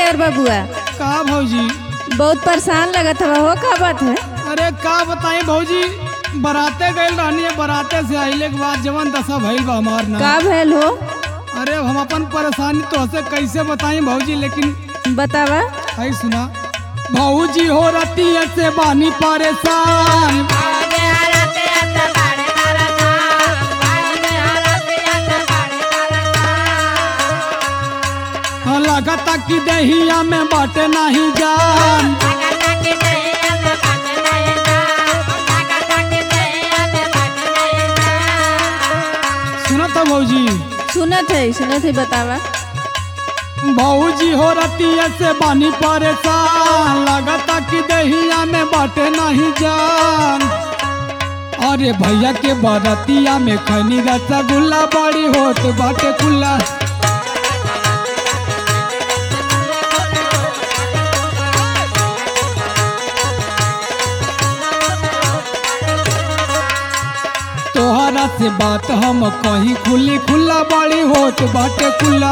Driver बबुआ का भौजी बहुत परेशान लगत हवा हो का बात है अरे का बताई भौजी बराते गए रहनी है बराते से आइले के बाद जवन दशा भइल बा हमार ना का भैल हो अरे हम अपन परेशानी तो से कैसे बताई भौजी लेकिन बतावा आई सुना भौजी हो रती से बानी परेशान लगता कि दहिया में बाटे नहीं जान सुना तो भौजी सुनत है सुनत है बतावा भौजी हो रती से बानी परेशान लगता कि दहिया में बाटे नहीं जान अरे भैया के बरतिया में खनी रसगुल्ला बड़ी होत बाटे कुल्ला तोहरा से बात हम कहीं खुली खुला बड़ी होत बाटे कुल्ला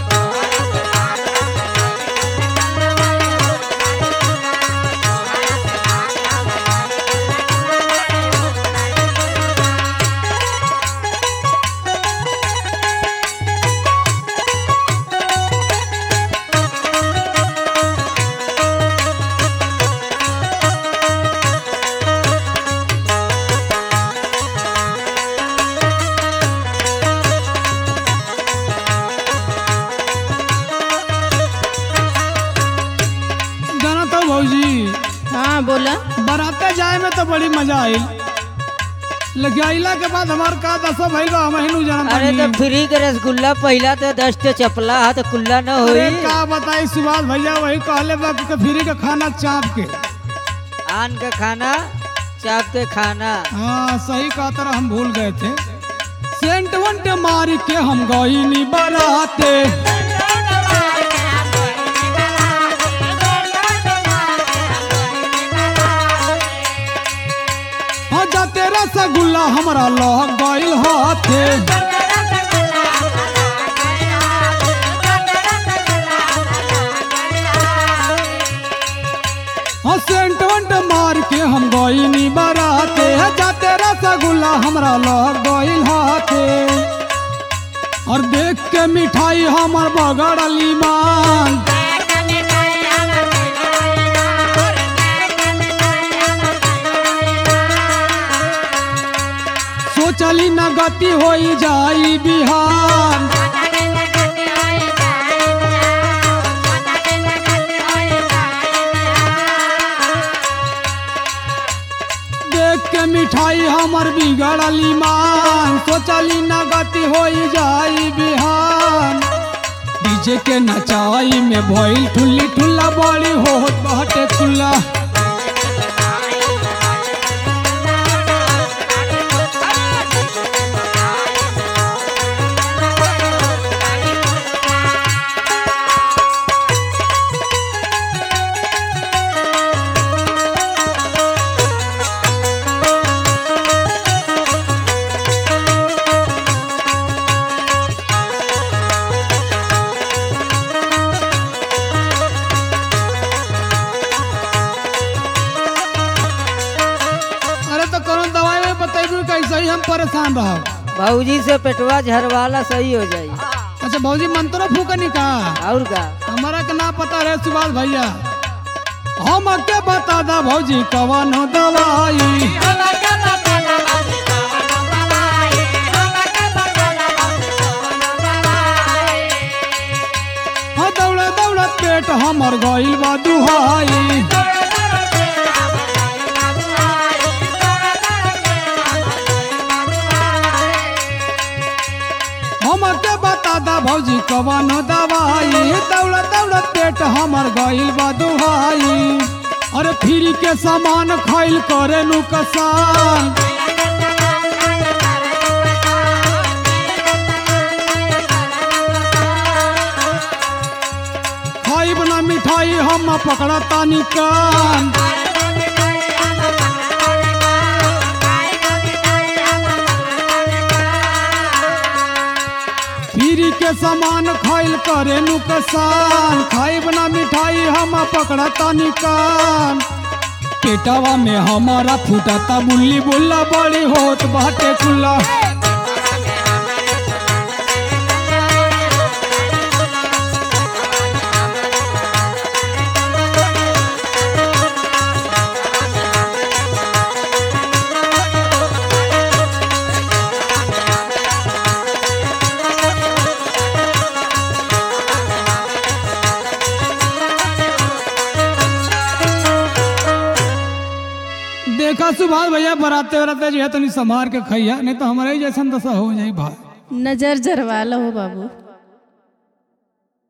जाना तो भौजी हाँ बोला बराते जाए में तो बड़ी मजा आई लेकिन आइला के बाद हमार का दशा भइल बा हम हिनू जानत अरे तो बानी। फ्री के रसगुल्ला पहिला तो दस टे चपला हा तो कुल्ला न अरे होई का बताई सुभाष भैया वही कहले बा कि फ्री का खाना चाप के आन का खाना चाप के खाना हाँ सही कहा तरह हम भूल गए थे सेंट वंट मार के हम गईनी बराते हाँ जाते रसगुल्ला हमरा लग गइल हाथे हाँ सेंट वंट मार के हम गईनी बराते जाते रसगुल्ला हमरा लग गइल हाथे और देख के मिठाई हमर बगड़ली मांग सोचली न गति होई जाई बिहान देख के मिठाई हमर बिगड़ली मान सोचली न गति होई जाई बिहान डीजे के नचाई में भइल ठुल्ली ठुल्ला बड़ी होत बाटे खुल्ला अरे तो कौन दवाई में बतेबू कैसे ही हम परेशान रहो भौजी से पेटवा झरवाला सही हो जाई अच्छा भौजी मंत्रो फूकनी का और का हमारा के ना पता रहे सुभाष भैया हम के बता दा भौजी कवन हो दवाई हाँ दौड़ा दौड़ा पेट हमर गइल बा दुहाई हम के बता दा भौजी कवन हो दवाई दौड़ा दौड़ा पेट हमर गइल बा दुहाई अरे फ्री के सामान खाइल करे नु कसान खाइब ना मिठाई हम पकड़ा तानी कान फ्री के सामान खाइल करे नुकसान खाइब ना मिठाई हम पकड़ता निकान पेटवा में हमारा फूटता बुल्ली बुल्ला बड़ी होत बाटे कुल्ला देखा सुभाष भैया बराते बराते जो है तनी संभार के खैया नहीं तो हमारे ही जैसन दशा हो जाई भाई नजर जरवा लो बाबू